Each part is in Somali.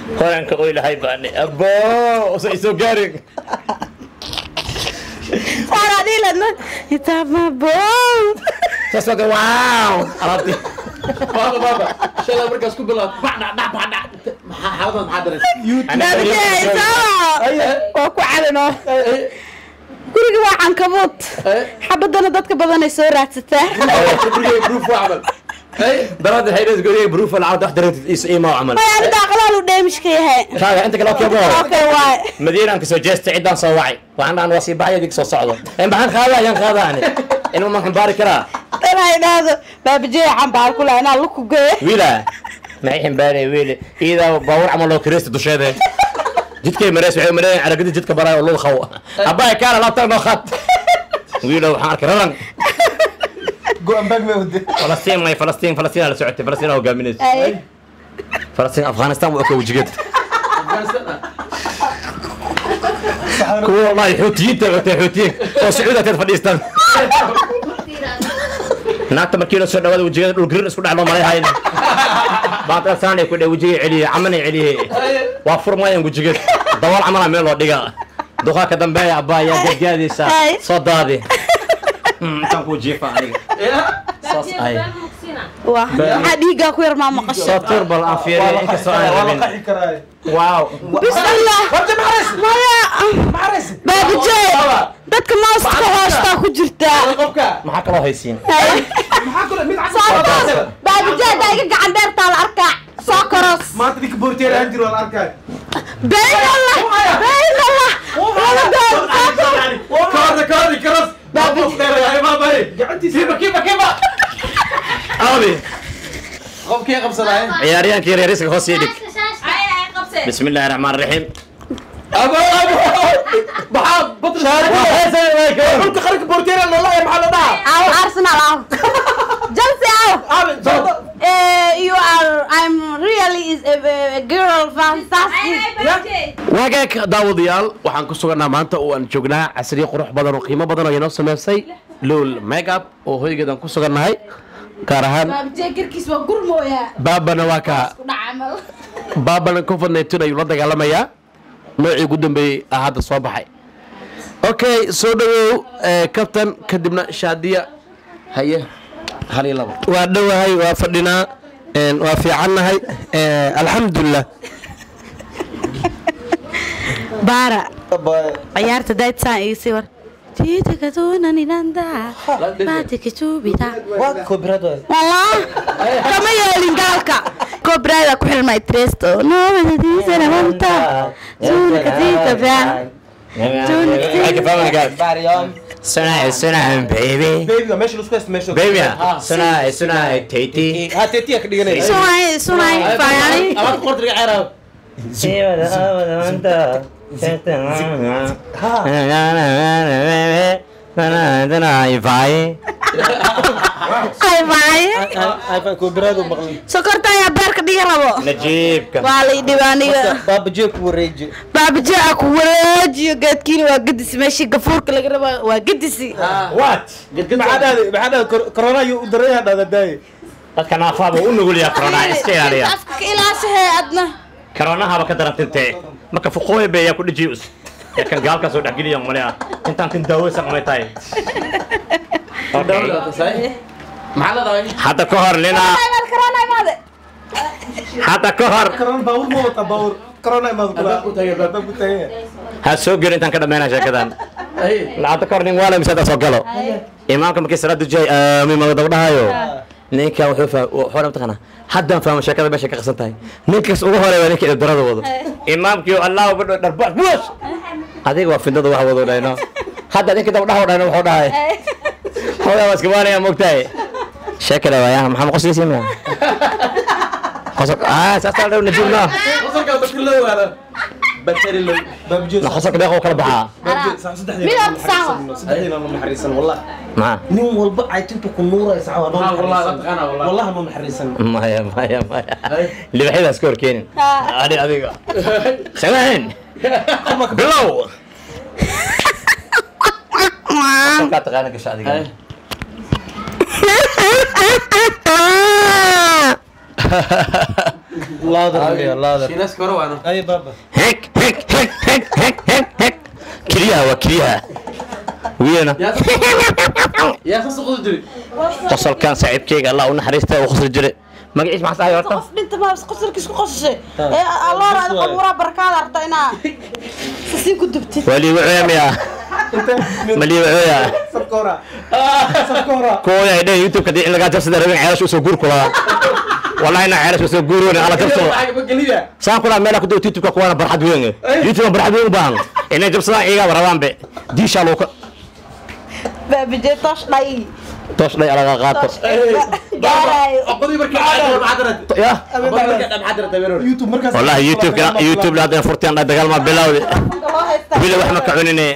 horanka oy lahay baane abo usa isoo gaarin saara dhiiladna itamabo saas waa waaw alaabti baaba baaba shalay markaas ku bilaab bacdha dhac bacdha maxaa xaaladaad maxaa dareentay baabijeysawa waa ku cadano guriga waa cankabuud xabadana dadka badanay soo raadsataa gurigay proof waa camal darada hayres guriga brufa lacag wax dareentid is iimaa camal way aniga aqlaal u dheemishka yahay kaaga inta kale okebo okay waay madiinaan kasoo jeestay ciddaan soo wacay waxaan dhahan waa sii baxaya dig soo socdo in maxaan qaadaa ayaan qaadaani ilma maan xambaari karaa inay idhaahdo baabijey cambaar kule inaa luku geeyo wiila maxay ximbaaraya wiile iidaa baawur camal oo kireysta dusheede jidkay mareys waxay mareeyeen caragadi jidka baraay oo lul qaw abbaay kaala laabtaan noo khad wiilo waxaan arkay raran go-an baag ma wade falastiin may falastiin falastiin la socotay falastiin aa hogaaminaysa Ay. falastiin afghanistan waa ka wajigeed kuwa wallahi xuutiyiinta watay xuutiyiin oo sacuudi ateed fadhiistaan naagta markii la soo dhawaada wajigeeda dhul garin isku dhex loo malay hayn baantaa saan ay ku dhe wajigay celiyey camanay celiyey waa furmayaan wajigeed dabool camala meel loo dhiga duqaa ka dambeeya abbaa yaa gargaadaysa Ay. soo daadi Hmm, intaan kuu jiifa aniga saas ay waa maxaa dhiiggaa ku yar maa maqasho soo tur bal aan fiiriyo inkastoo aan waa la rabin qaxi karaa waaw bismillah warta maxares maya maxares baabijey dadka maaska hoostaa ku jirtaa qofka maxaa kaloo haysiin maxaa kule mid soo koros baabijey haddaa iga gacan dheertaa la arkaa soo koros maanta ninka boorteer aan jiro la arkaay bayn allah bayn allah laba goor soo koros kaada kaadi karas gacantiisa kiiba kiiba kiiba aabi qofkii qabsadaay ciyaaryahankii reeriska hoos ii dhig bismi illaahi raxmaan raxiim abo abo maxaa badr dhulka qaranka boorteer aan lolahay maxaa la dhahaa Aw Arsenal aw Chelsea aw aabe soo Eh, you are I'm really is a, a girl fantastic waagaag daawadayaal waxaan ku suganaa maanta oo aan joognaa casriyo qurux badan oo qiimo badan oo inoo sameysay lool makeup oo hoygeedaan ku sugannahay gaar ahaan baabjee garkiis waa gurmooya baabana waa ka ku dhacamal baabana covid 19 ayuu la dagaalamayaa noocii ugu dambeeyey ah hadda soo baxay okay soo dhawow eh, kabtan kadibna shaadiya haye hal iyo labo waa dhowahay waa fadhinaa een, waa fiicannahay ee, alxamdulilah baara ciyaarta daydsaan ii sii war jiitaka tuunaninanda baatika tuubita wallah kama yeelin gaalka kobrada ku xirmay tresto nomadadiisana wanta suunaka tiitaba Sunai, sunai, baby. babyga meesha lasku haysta meesha Baby, sunai, sunai, tati. ha teetiya ka dhiganaysa sunay sunay fayani amaad qortiga ceeraw ay faaye koobiraadu maqlay sokorta ayaa beerka dhiga rabo Najiibka. waa lay dhibaaniga baabajee ku wareeji baabajee a ku wareejiyo geedkiina waa gedisi meeshii gafuurka laga raba waa gedisi What? maxaa dhahday maxaa dhahday corona ayuu u daray hadhada daaye Dadka naafaaba u nugul yaa corona iska ilaaliya. afka ka ilaashahee adna Coronahaba ka darantintee. Marka fuqooy bay yaa ku dhijiyus. Ya kan gaalka soo dhaxgeliyo male ah. Intaan tin daawaysan qamay tahay. Okay. maxaa la dhahay Hadda ka hor nina, corona imaade hadda ka hor corona baawur ma wata baawur corona imaad kula Albaab ku tagay, albaab. ku tagay ha soo gelin intaan ka dhammeynaa sheekadan. lacagta ka hor nin waala mise soo galo. Imaamka markii salaad dujay aamin ma daba dhahayo. ninka wuxuu fahmay wuxuu mataqana haddaan fahmo sheekada meesha ka qasan tahay ninkaas ugu horeeya ninka darada wado imaamkii allah badho dharbaas buus adiga waa fidada wax wado dhayno hadda ninka daba dhaho dhayno wuxuu dhahay hooyaa waa iska baanaya moogtahay sheekada waaya maxaa qoslaysi miya qosol ah saasaa dhow najiibna qosolka dadka loo waada bateri loo baabajee na qosolka deeqoo kala baxaa mid horta saawa saddexdiina ma naxariisan wallah maxaa nin walba caytintu ku nuuraysa Ah, wallah, la taqaana, wallah. wallah ma naxariisan maya maya maya libaxyadaas ka horkeenin adi adiga samayn bilow qofkaa taqaana gasha adiga Louder, yeah, louder. shiinaaska hore waana Ay, baba. hek hek hek hek hek hek hek keliyaha waa keliyaha wiilana yaa ka suqdi jiri qosolkan saaxiibkeyga allah u naxariista uu qosli jiray magaciis maxaa sahay horta qof dhinta ma qosolkiis ku qosashay ee alloora ada qabuura barkaada arta inaa sasiin ku dubtid waa liiga cooyamiya ma liiga cooya Sakora. Sakora. kuwooda ay dhehen youtube-ka dii in lagaa jabsada rabin ceelasha usoo guur kulaa wallahi na ceelasha usoo guuroon ala jabsado geliya saan kulaa meelaa ku daw youtube-ka kuwaana barxad weyn youtube barxad weyn u baahan inay jabsadaan iyagaa rabaanbe diishaa loo ka baabije toosh dhay toosh dhay alaga qaato gaarayo aqoonii markii caadi maxaa darata ya aqoonii markii maxaa darata beero YouTube markaas. wallahi youtube youtube hadda furtiyan dhay dagaal ma bilawde wili wax ma ka cunine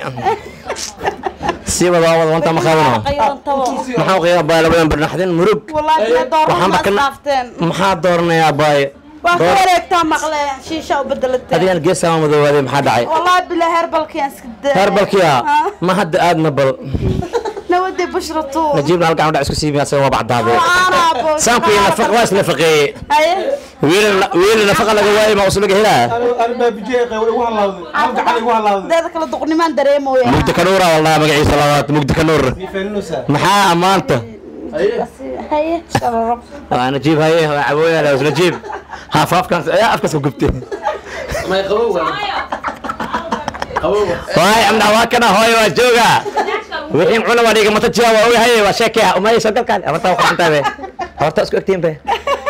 sii wada wada wanta ma qaabano maxaa qiyaa baay labadan barnaxdin murug wallaahi waxaan doorma bakana dhaafteen maxaa dooranayaa baay waa ku wareegtaa maqle shiisha u bedelateen adigan geesaa madoowaade maxaa dhacay wallaahi bila herbalkiyan iska daa herbalkiya ma hadda aad ma bal nawadi bushratu najiibna halkan dhac isku siibiya asaga waa bacdaade waanaabo saanku iyo nafaq waa isnafaqeeye haye wiil nafaqa laga waayo ma usubaga helaa Anu- anu baabijee qeybay igu halawday. Hal gacan igu halawday. deeda kale duqnimaan dareemooya mugdi kanuura wallah magaciisa labaad mugdi kanuur Ni feenusa. maxaa ammaanta haye shararab waa najiib haye waa cabooya la najiib haaf afkan ayaa afkas ku gubtay may qabow waa qabow waay amna waa kana hooyo waa jooga wixii cuna waa dhiga mata jiya waa ogahay waa sheekaya umay soo galkaan amarta waa qantaa be horta isku egtiin be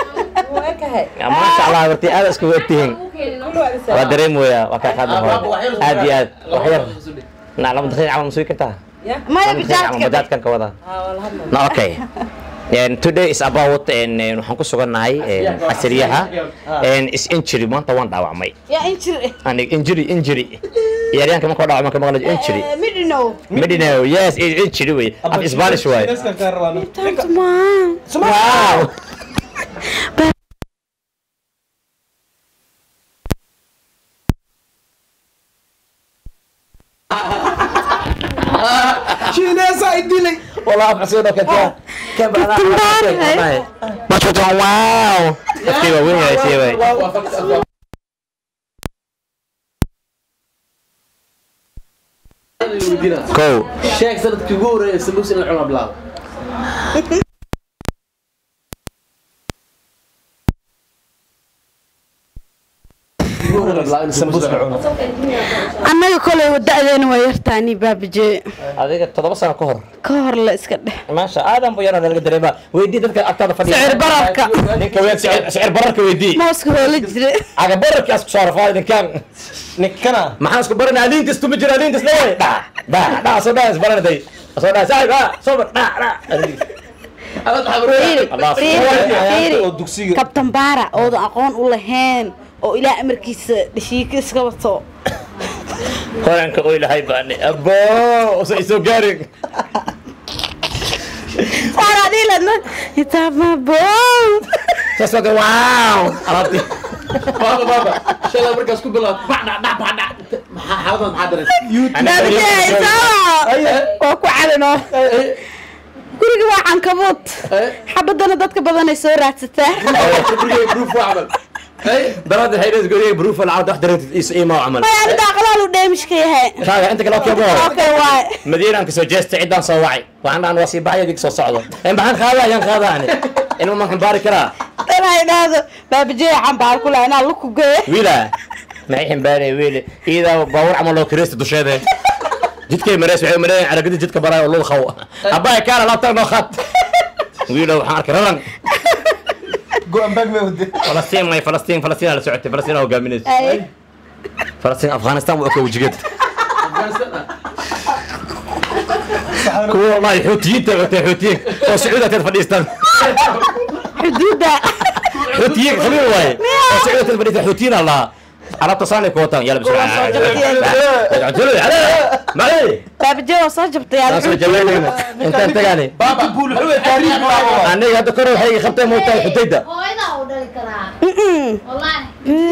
maasha allah horti aad isku egtihiin waa dareemoya waa kaa qaadan hooyo aad iyo aad wax yar na lama daqiiq camal masugi kartaa maya lama daqiiq camal bijaadka bajaajkan ka wada no okay And today is about and waxaan ku sugannahay casriyaha and is injury maanta waan dhaawacmay yaa injir aniga injury injury ciyaaryahanka markuu dhaawacmo ka maqlayo injury midhino Medina, yes, it's injury way. Af Spanish way. Shiinaaska kaa rabaan. Wow. Shiinaasa ay dilay. والله ابغى اصير كذا كيف انا ما شفت واو كيف وين يا سيوي كو sheeg sanadkii ugu horeeyay sambuus in la cuno bilaabo Sambuus la cuno. annaga kolay wada'deena waa yartaani baabije adiga toddoba sano ka hor ka hor la iska dheh maasha aadan bu yarada laga dareema weydii dadka agtaada fadhiya Sicir bararka. ninka weyn sicir sicir bararka weydii mooska waa la jire aga bararka asku soo rafaa ninkan Ninkana. maxaan isku baranaa liintis tuma jira liintis leeyahay dha dha dha soo dhaa isbaranaday soo dhaa saaxib ha soo bar dha dha Allah fiiri oo dugsiga. kabtan baara oodan aqoon u lahayn oo ilaa amarkiisa dhashiika iska wato qoranka oo ilahay baani abo usa isoo gaarin saaraadiiladna itaababo saasoo kale waaw alaabtii baaba baaba shalay markaas ku bilaab bac dhac dhac bac dhac maxaa xaaladan maxaa darata waa ku cadano guriga waa cankabuud xabadana dadka badanay soo raadsataa gurigay proof waa camal darada hayres guriga brufa lacagta wax dareetid is iimaa camal maya aniga aqlaal u dheemishka yahay kaaga inta kale okebo okay waay madiinaan kasoo jeestay ciddaan soo wacay waxaan dhahan waa sii baxaya dig soo socdo in maxaan qaadaa ayaan qaadaa ani inuu man xambaari karaa inaa idhaahdo baabajee cambaar ku laha inaa luku geeyo wiila maxay ximbaaraya wiili iidaa baawur camal loo kireysta dusheede jidkay mareys waxay mareeyeen caragadi jidka baraayo oo lul qaw abbaay kaana laabtaan noo khaad wiila waxaan arkay raran Go-an baag may wade. falastiin may falastiin falastiin la socotay falastiin aa hogaaminaysa Ay, falastiin afghanistan waa ka wajigeed Afghanistan ah. kuwa wallahi xuutiyiinta watay xuutiyiin oo sacuudi ateed fadhiistaan xuduudda xuutiyiin khabiir waaye oo sacuudi ateed fadhiistaan xuutiyiin aa lahaa alaabta saanay ku wataan yala bismillah baabajee waa soo jabtay taas oo jawaanayna intaan tagaani baaba buul wuxuu yahay taariikh baaba aniga hadda kor waxay iga qabteen mootahay xudayda hooyadaa u dhali karaa wallaahi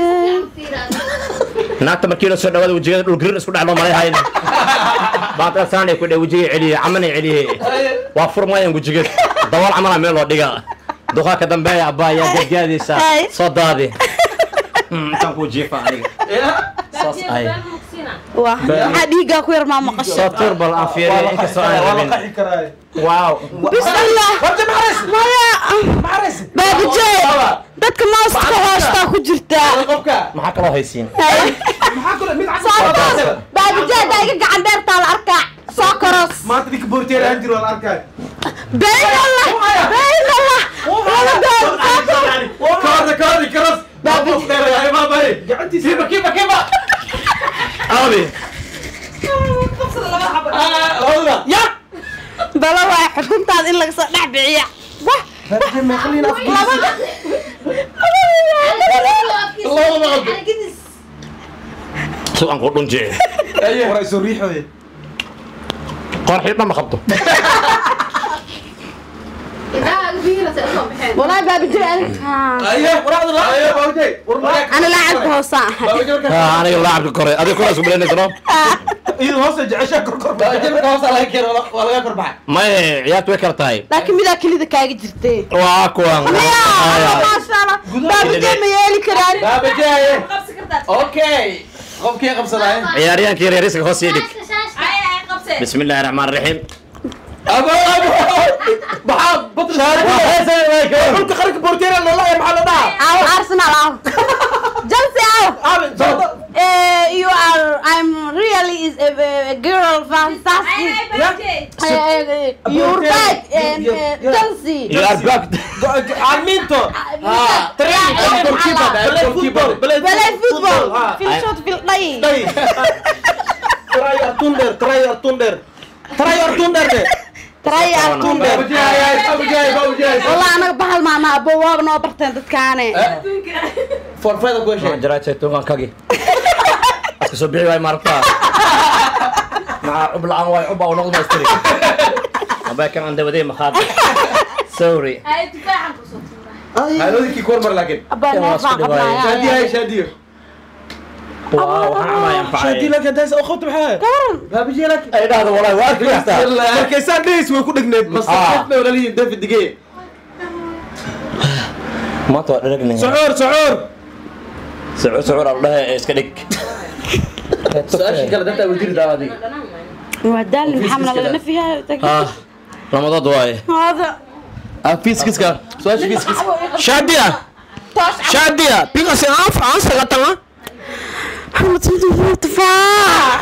naagta markii la soo dhawaada wejigada dhul girin isku dhac loo malay hayn baata saanay ku dhaw wejigay celiye camanay celiye waa furmayaan wejigeed dabool camala meel loo dhiga duqaa ka dambeeya abbaa yaa gadgaadaysa Ay. soo daadi intaan kuu jiifa aniga saas ay waa maxaa dhiiggaa ku yar maa maqasho soo tuur bal aan fiiriyo inkastoo aan waa la rabin qaxi karaa waaw bismillah maya baabajey dadka mooska hoostaa ku jirtaa qofka maxaa kaloo haysiin baabajey haddaa iga gacan dheertaa la arkaa soo koros maanta ninka boorteer aan jiro waa la arkaa bayn allah bayn allah laba doon soo koros kawarda kawardi karas qof dheer ay maamay kiba kiba kiba aabi labadaba ya bala waa xukuntaada in laga soo dhex bixiya wah labada si aan ku dhunjee waraa soo riixoye qorxi dhan ma qabto والله بابا جري ayo waraaqda la ayo bawjay انا لاعب هوسا bawjay marka Ah, aniga laacabka kore adiga kuraas ku bilaynaysa no iyada hoosta jeceshaa korkor bawjay marka hoos laga keeno waa laga korbaxay maye ciyaartu way kala tahay لكن ميدا كليدا كاغي جرتي waa kuwan يا ما شاء الله بابا جري ما يلي كران bawjay okay qofkii qabsaday ciyaaryahankii yaryariska hoos ii dhig bismi illaahi raxmaan raxiim abo abo maxaa badr dhulka qaranka boorteer loola maxaa la dhahaa او ارسنال او جلسي او you are I'm really is a, a girl fantastic you're back and uh, Chelsea you are back aalmiinto بلاي فوتبول في الشوط في الضي try artunder try artunder try artunder de ترى artunder bawjay bawjay والله انا بحال ما ما بواب نو برتين dadkaane forfada ku heshay jaraajay tuuqankagi aska soo bixi waay maaragtaa maxaa cub la-aan waay cub aa noqd maystiri abay kan anda wadee maxaad sorry haloodinkii kormar laakiin ابا Kan waa isku dhibaayay. shaadiyo hay shaadiyo waa waxaan camaya shaadii anfacay laka daas oo khobta maxaa bawjay laakiin ay dhahdo walahi waa arki kartaa markaysaan dhahays way ku dhegneed masaqad bay walalihiin david dige maanta waa dharagnay socoor socoor sucuur sucuur al dhahe ee iska dhig su-aashii kale dadta wasiir daawadi ودال محمد لنا فيها ah lamadood waaye هذا fiiskiska su-aasha fiiskis shaadiya shaadiya biqasi aan faransa la tanga محمد صدق تفاح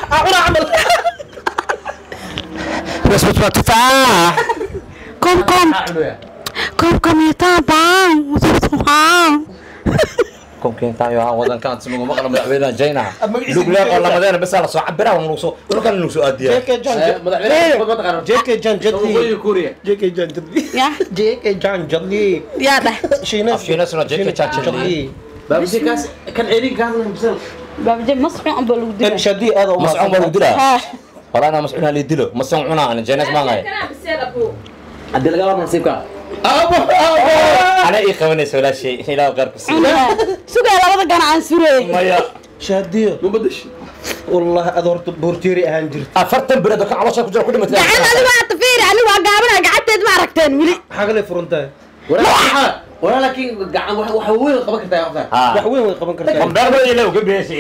bas bas bas tufaax كم كم كم كم يتابع تفاح komkeentaayo aan wadankaan simagu maqla madaxweynaha jayna lugleer oo lamadeena bes la soo cabira waa nugu soo dhulkan nugu soo aadiya jk jan madaxweyne ma taqaano jk jan jadli waqooyi kuuriya jk jan jadli يا jk jan jadli يا ده shiinas afshiinasuna jeka jaajali bawjay kaas kan ceelin kaas bisal بابا جيب مصحي ام بلو kan shaadii aad u mascuun baa lagu dilaa ها walaa inaa mascuun halii dilo mascuun cunaa ana jaynas maangay hadii laga wada nasiibka ana ii qabanaysa walaashay ilaa qaarku sii سوق لبدا غنا عن سوري maya shaadiyo mubadash wallahi aad horta boorteeri ahaan jirta afartan bilood oo ka caloosha ku jira ku dhimatay gacan adigu aad tafiir anigu waa gaabana gacanteed ma aragteen wili maxaa kale furantahay walaa laakiin gacan wax wax weyn qaban kartaa qofta wax weyn way qaban kartaa qambeerba ilaw gabeeshay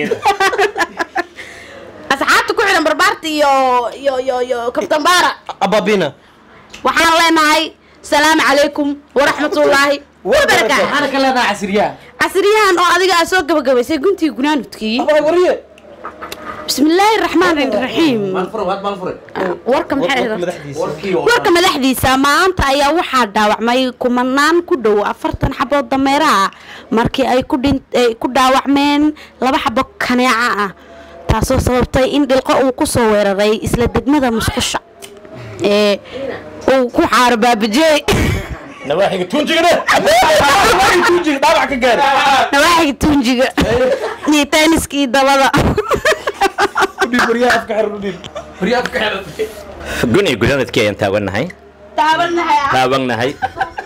asxaabta ku xiran barbaarta iyo iyo iyo iyo kabtan baara ababina waxaan leenahay salaamu calaykum waraxmatullaahi wabarakaatu waxaana ka leedahay casriyaha casriyahan oo adiga aad soo gabagabaysay guntii gunaanudkii abaa wariye bismi illaahi raxmaan raxiim maalfure waad maalfure warka maxay ahayd madaxdiisa warkii warka madaxdiisa maanta ayaa waxaa dhaawacmay kumanaan ku dhow afartan xabood dameeraha markii ay ku dhin ay ku dhaawacmeen laba xabo kaneeca ah taasoo sababtay in dhilqo uu ku soo weeraray isla degmada musqusha ee uu ku xaaro baabajey nawaaxiga tuunjigane tuujiga dhaawac ka gaari nawaaxiga tuunjiga iyo taaniska iyo dabada udhiib waryaha afka xir udhiib waryaad ka xiran gun iyo gudaanadkii ayaan taaganahay taabanahay taabanahay